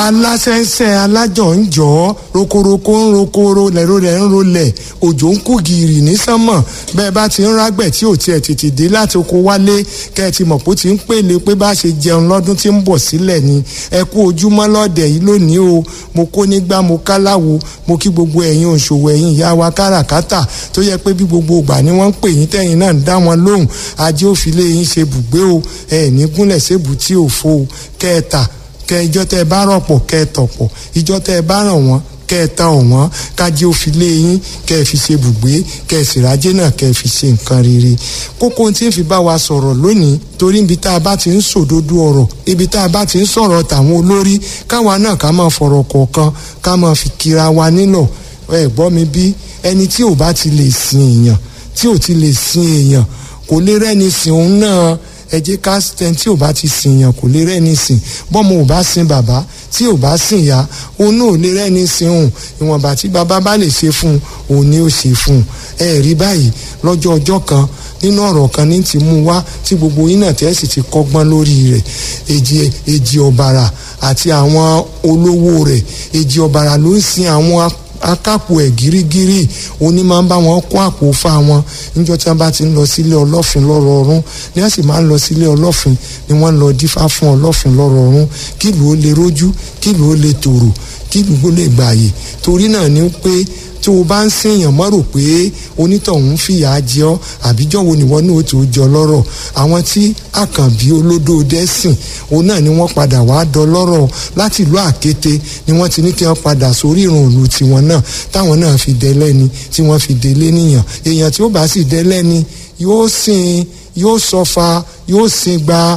aláṣẹ́ṣẹ́ alájọ ń jọ ọ́ rokoroko ń rokoro lẹ́rọ rẹ̀ ń rolẹ̀ òjò ń kú gìrì ní sánmọ̀ bẹ́ẹ̀ bá ti ń rágbẹ̀ tí ò tiẹ̀ tètè dé láti oko wálé kẹ́ ẹ ti mọ̀ pé ó ti ń pèlè pé bá ṣe jẹun lọ́dún tí ń bọ̀ sílẹ̀ ni ẹ kú ojúmọ́ lọ́dẹ̀ yìí lónìí o mo kó nígbà mo káláwo mo kí gbogbo ẹ̀yin òṣòwò ẹ̀yin ìyá wa káràkátà tó yẹ pé bí gbogbo ìgbà ni wọ́n ń pè yín tẹ̀yin náà ń dá wọn lóhùn ajé òfìlẹ̀ yín ṣe bùgbé o ẹ̀ ní gúnlẹ̀ ṣèbù tí ò fo o kẹ́ẹ̀ta kẹ ìjọ tẹ ẹ bá rọpò kẹ ẹ tọpọ ìjọ tẹ ẹ bá ràn wọn kẹ ẹ ta ọwọn kájí ó fi lé yín kẹ ẹ fi ṣe bùgbé kẹ ẹ sìrájẹ náà kẹ ẹ fi ṣe nǹkan rere kókó tí ń fi bá wa sọ̀rọ̀ lónìí torí ibi tá a bá ti ń sòdodo ọ̀rọ̀ ibi tá a bá ti ń sọ̀rọ̀ tàwọn olórí káwa náà ká máa fọ̀rọ̀ kọ̀ọ̀kan ká máa fi kira wa nílọ̀ ẹ gbọ́ mi bí ẹni tí ò bá ti lè sin èèyàn tí ò ti lè sin èèyàn kò lè rẹ́ni sìn òun náà ẹ jẹ́ ká tẹni tí ò bá ti sìn yàn kò lè rẹ́ni sìn bọ́mọ ò bá sin bàbá tí ò bá sìn yá òun náà ò lè rẹ́ni sìn òun ìwọ̀nba tí bàbá bá lè ṣe fún un òun ni ó ṣe fún un ẹ rí báyìí lọ́jọ́ ọjọ́ kan nínú ọ̀rọ̀ kan ní ti mú wá tí gbogbo yín náà tẹ́sí ti kọ́gbọ́n lórí rẹ̀ èjì èjì ọ̀bàrà àti àwọn olówó rẹ̀ èjì ọ̀bàrà ló ń sin àwọn akápò ẹ̀ gírígírí òní máa ń bá wọn kó àpò fa wọn níjọ́ tí wọ́n bá ti ń lọ sílé ọlọ́fin lọ́rọ̀ọ̀rún ni wọ́n sì máa ń lọ sílé ọlọ́fin ni wọ́n lọ dífá fún ọlọ́fin lọ́rọ̀ọ̀rún kí ìlú ó lè rójú kí ìlú ó lè tòrò kí ìlú ó lè gbààyè torí náà ni pé tí o bá ń sèèyàn mọ́ rò pé onítọ̀hún fìyà jẹ ọ́ àbíjọ́ wo nìwọ náà ó tó jọ lọ́rọ̀ àwọn tí àkànbí olódó dẹ́sìn òun náà ni wọ́n padà wá dọlọ́rọ̀ láti ìlú àkété ni wọ́n ti ní kí wọ́n padà sórí ìrùn ìlú tiwọn náà táwọn náà fi dẹ́lẹ́ni tí wọ́n fi délé níyàn èèyàn tí ó bá sì dẹ́lẹ́ni yóò sìn yóò sọfa yóò sìn gba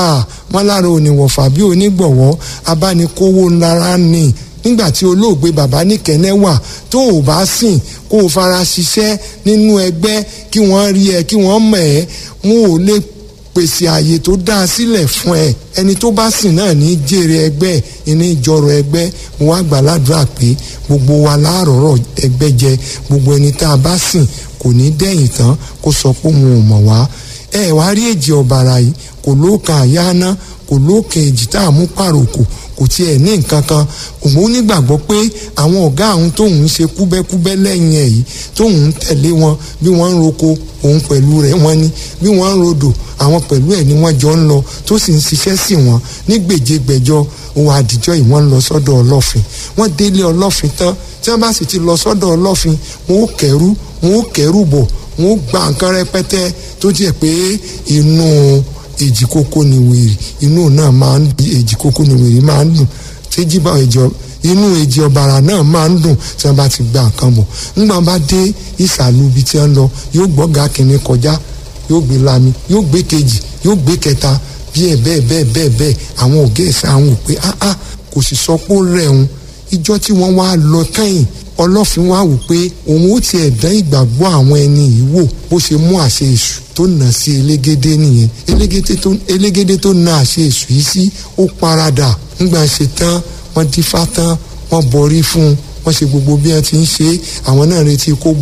wọn lára oníwọ̀fà bí onígbọ̀wọ́ abánikówó ńlára ní nígbà tí olóògbé bàbá nìkẹ́nẹ́ wà tó o bá sìn kó o fara ṣiṣẹ́ nínú ẹgbẹ́ kí wọ́n rí ẹ kí wọ́n mọ̀ ẹ́ wọn ò lè pèsè àyè tó dáa sílẹ̀ fún ẹ ẹni tó bá sìn náà ní jèrè ẹgbẹ́ ìní ìjọrọ ẹgbẹ́ mo wá gbàládùra pé gbogbo wa láàrọ̀rọ̀ ẹgbẹ́ jẹ gbogbo ẹni tá a bá sìn kò ní dẹ́yìn tán kó sọ pé òun ò mọ̀ wá ẹ wá rí èjì ọ̀bàrà yìí kò lóòkàn àyáná kò lóòkàn èjì tá a mú pàròkò kò tiẹ̀ ní nǹkan kan òun nígbàgbọ́ pé àwọn ọ̀gá àwọn tóun ń ṣe kúbẹ́kúbẹ́ lẹ́yìn ẹ̀ yìí tóun ń tẹ̀lé wọn bí wọ́n ń roko òun pẹ̀lú rẹ̀ wọ́n ní bí wọ́n ń rodò àwọn pẹ̀lú ẹ̀ ni wọ́n jọ ń lọ tó sì ń ṣiṣẹ́ sí wọn ní gbèjégbèjọ òun àdìjọ́ yìí wọ́n ń lọ sọ́dọ̀ ọlọ́fin wọ́n délé ọlọ́fin tán tí wọ́n bá sì ti lọ sọ́dọ̀ ọlọ́fin wọn ó kẹ́rù wọn ó kẹ́rù bọ̀ wọn ó gba nǹkan rẹpẹtẹ tó jẹ́ pé inú èjì kókó ni wèrè inú náà máa ń di èjì kókó ni wèrè máa ń dùn tẹ́jì bá ìjọ inú èjì ọ̀bàrà náà máa ń dùn tí wọ́n bá ti gba nǹkan bọ̀ nígbà bá dé ìsàlù ibi tí wọ́n lọ yóò gbọ́gà kìnní kọjá yóò gbé lami yóò gbé kejì yóò gbé kẹta bí ẹ bẹ́ẹ̀ bẹ́ẹ̀ bẹ́ẹ̀ bẹ́ẹ̀ àwọn ògé ẹ̀sẹ̀ àwọn ò pé áá kò sì sọ pé ó rẹ̀ òun ìjọ tí wọ́n wá lọ kẹ́yìn ọlọ́fin wá wò pé òun ó tiẹ̀ dán ìgbàgbọ́ àwọn ẹni yìí wò bó ṣe mú àṣẹ èṣù tó nà sí elégédé nìyẹn elégédé tó nà àṣẹ èṣù yìí sí ó paradà ńgbà ṣe tán wọ́n dífá tán wọ́n bọrí fún un wọ́n ṣe gbogbo bí wọ́n ti ń ṣe àwọn náà retí kó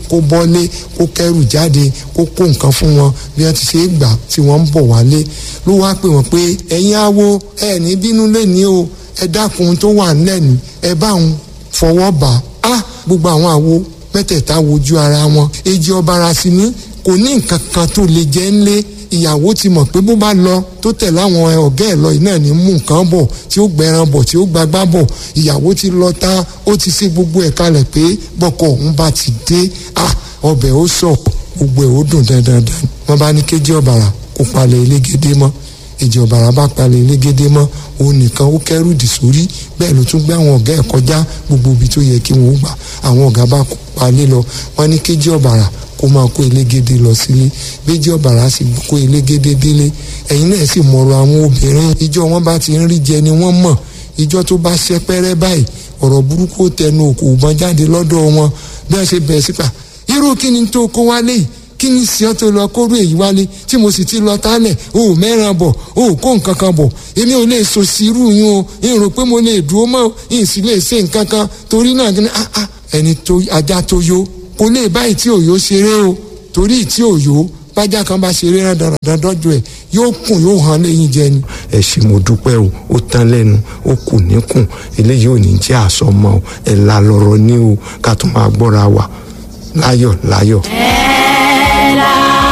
bọ́lé kó kẹ́rù jáde kó kó nǹkan fún wọn bí wọ́n ti ṣe é gbà tí wọ́n ń bọ̀ wálé ló wá pè wọ́n pé ẹ̀yin awo ẹ̀ ní bínú lẹ́ni o ẹ dákun tó wà nílẹ̀ ẹ bá òun fọwọ́ bà á gbogbo àwọn àwo mẹ́tẹ̀ẹ̀ta wojú ara wọn èjì ọ̀bàrà sí ní kò ní nǹkan kan tó lè jẹ́ ńlé ìyàwó ti mọ̀ pé bó bá lọ tó tẹ̀ láwọn ọ̀gá ẹ̀ lọ iná ní mú nǹkan bọ̀ tí ó gbẹran bọ̀ tí ó gbagbá bọ̀ ìyàwó ti lọ tá ó ti ṣe gbogbo ẹ̀ kalẹ̀ pé bọ́kọ òun bá ti dé ah ọbẹ̀ ó sọ gbogbo ẹ̀ ó dùn dandan wọ́n bá ní kéjì ọ̀bàrà kó palẹ̀ elégédé mọ́ èjì ọ̀bàrà bá palẹ̀ elégédé mọ́ òun nìkan ó kẹ́rù dì sórí bẹ́ẹ̀ ló tún gbé àwọn ọ̀gá ẹ̀ kọjá gbogbo ibi tó yẹ kí wọ́n gbà àwọn ọ̀gá bá palẹ̀ lọ wọ́n ní kéjì ọ̀bàrà kó máa kó elégédé lọ sílé béjì ọ̀bàrà sì kó elégédé délé ẹ̀yin náà sì mọ̀rọ̀ àwọn obìnrin ìjọ wọn bá ti ń rí jẹ ni wọ́n mọ̀ ìjọ tó bá ṣẹ́ pẹ́rẹ́ báyìí ọ̀rọ̀ burúkú tẹnu òkò òbọn jáde lọ́dọ̀ wọn bí wọ́n ṣe bẹ̀rẹ̀ sípà irú kí ni tó kó wálé yìí kí ni sí ọ tó lọ kóró èyí wálé tí mo sì ti lọ tálẹ̀ o ò mẹ́ràn bọ̀ o ò kó nǹkan kan bọ̀ èmi ò lè so sí irú yín o n rò pé mo lè dúró mọ́ n sì lè ṣe nǹkan kan torí náà kí ni ah ah ẹni tó ajá tó yó kò lè báyìí tí òyò ṣeré o torí tí òyò bájá kan bá ṣeré rán dandan dọ́jú ẹ̀ yóò kùn yóò hàn lẹ́yìn jẹ ni. ẹ ṣé mo dúpẹ́ o ó tán lẹ́nu ó kù níkùn eléyìí ò ní jẹ́ àsọmọ o ẹ̀ la lọ́rọ̀ ní o ká tún máa gbọ́ra wa láyọ̀ láyọ̀. ẹ̀ la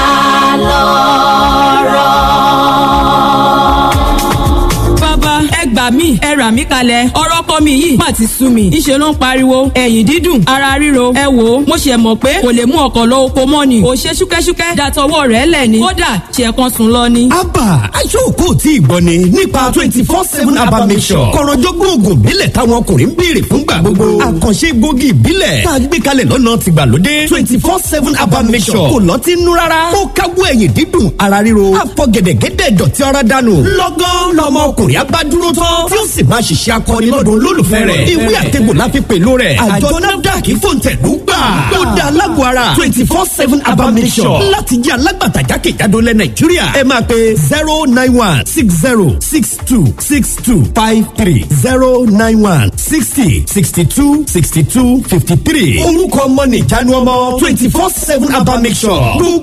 lọ́rọ̀. bàbá ẹ gbà mí ẹ rà mí kalẹ̀ ọ̀rọ̀ kọ́ mi yìí má ti sú mi ńṣe ló ń pariwo ẹ̀yìn dídùn ara ríro ẹ wò ó mo ṣe mọ̀ pé kò lè mú ọkọ̀ lọ oko mọ́ ni kò ṣe ṣúkẹ́ṣúkẹ́ dàtọwọ́ rẹ̀ lẹ̀ ni kódà ṣe kan sùn lọ ni. abba aṣọ́kò tí ìgbọ́ ni nípa twenty four seven abba mission kọ̀rọ̀jọ́gbọ́n oògùn ìbílẹ̀ táwọn ọkùnrin ń béèrè fúngbà gbogbo àkànṣe gbòógì ìbílẹ̀ tá a gbé kalẹ̀ lọ́nà tìgbàlódé twenty four seven abba mission kò lọ́ọ́ ti nú rárá ó káwọ́ ẹ̀yìn dídùn ara ríro àfọ̀gẹ̀dẹ̀gẹ̀dẹ̀ dọ̀tí ara dànù lọ́gán lọ́mọ ọkùnrin abá dúró tán tí ó sì máa ṣiṣẹ́ akọni lọ́dọ̀ olólùfẹ́ rẹ̀ ìwé àtẹ̀gbò la fi pẹ̀lú rẹ̀ àjọ nafdac fòǹtẹ̀lú gbà ó da alágbó ara twenty four seven abamisọ̀ láti jẹ́ alágbàtà jákèjádò lẹ̀ nàìjíríà ẹ máa pe zero nine one six zero six two six two five three zero nine one sixty sixty two sixty two fifty three orúkọ ọmọ nìjánu ọmọ twenty four seven abamisọ̀